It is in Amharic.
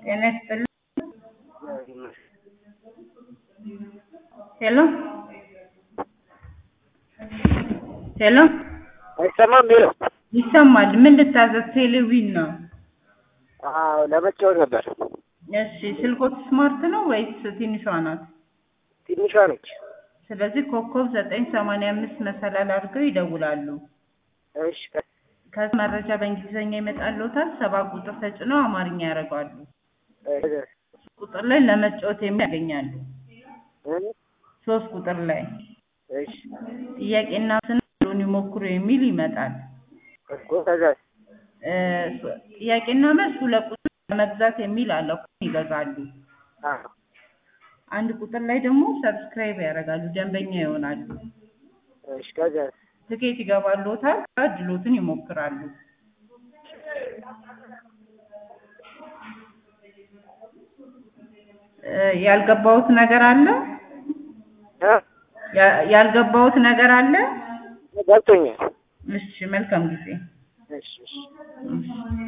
ጤና ይስጥልኝ ሄሎ ሄሎ አይሰማም? ሄሎ ይሰማል። ምን ልታዘዝ? ቴሌቪዥን ነው። አዎ ለመጫወት ነበር። እሺ ስልኮት ስማርት ነው ወይስ ትንሿ ናት? ትንሿ ነች። ስለዚህ ኮከብ ዘጠኝ ሰማንያ አምስት መሰላል አድርገው ይደውላሉ። እሺ ከዚህ መረጃ በእንግሊዝኛ ይመጣልዎታል። ሰባት ቁጥር ተጭነው አማርኛ ያደርጋሉ። ቁጥር ላይ ለመጫወት የሚል ያገኛሉ። ሶስት ቁጥር ላይ እሺ ጥያቄና ስንሉን ይሞክሩ የሚል ይመጣል። እኮ ከዛ እ ጥያቄና መልስ ሁለት ቁጥር ለመግዛት የሚል አለ። ይገዛሉ። አዎ አንድ ቁጥር ላይ ደግሞ ሰብስክራይብ ያደርጋሉ፣ ደንበኛ ይሆናሉ። እሺ ከዛ ትኬት ይገባልዎታል። እድሎትን ይሞክራሉ። እ ያልገባውት ነገር አለ? እ ያ- ያልገባውት ነገር አለ? ገብቶኛል። እሺ መልካም ጊዜ። እሺ እሺ እሺ